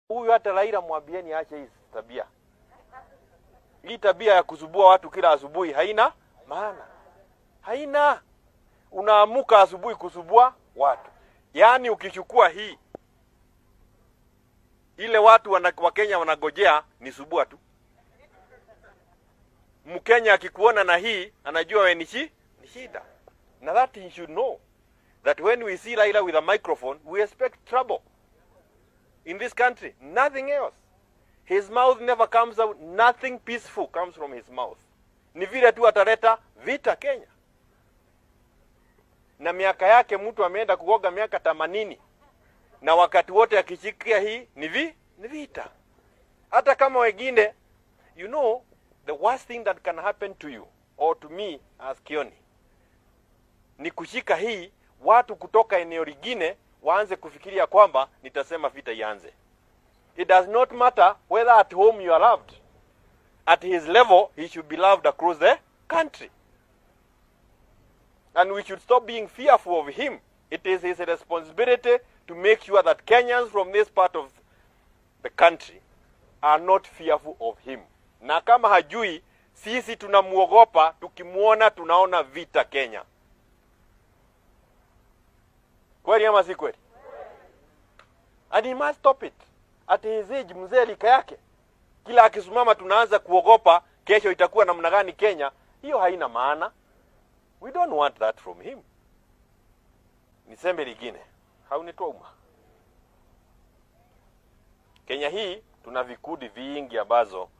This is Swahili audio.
Huyu hata Raila mwambieni aache hii tabia. Hii tabia ya kusubua watu kila asubuhi haina maana, haina. Unaamuka asubuhi kusubua watu, yaani ukichukua hii ile watu wana, Wakenya wanagojea ni subua tu. Mkenya akikuona na hii anajua we ni shi- ni shida, na that he should know that when we see Raila with a microphone we expect trouble in this country, nothing else. His mouth never comes out, nothing peaceful comes from his mouth. Ni vile tu ataleta vita Kenya. Na miaka yake mtu ameenda kuoga miaka themanini na wakati wote akishikia hii ni vi ni vita. Hata kama wengine, you know the worst thing that can happen to you or to me as Kioni ni kushika hii, watu kutoka eneo lingine waanze kufikiria kwamba nitasema vita ianze. It does not matter whether at home you are loved. At his level, he should be loved across the country. And we should stop being fearful of him. It is his responsibility to make sure that Kenyans from this part of the country are not fearful of him. Na kama hajui, sisi tunamuogopa, tukimwona tunaona vita Kenya. Kweli ama si kweli? And he must stop it. At his age, mzee lika yake, kila akisimama tunaanza kuogopa kesho itakuwa namna gani Kenya. Hiyo haina maana. We don't want that from him. Niseme lingine, haunitoma. Kenya hii tuna vikundi vingi ambazo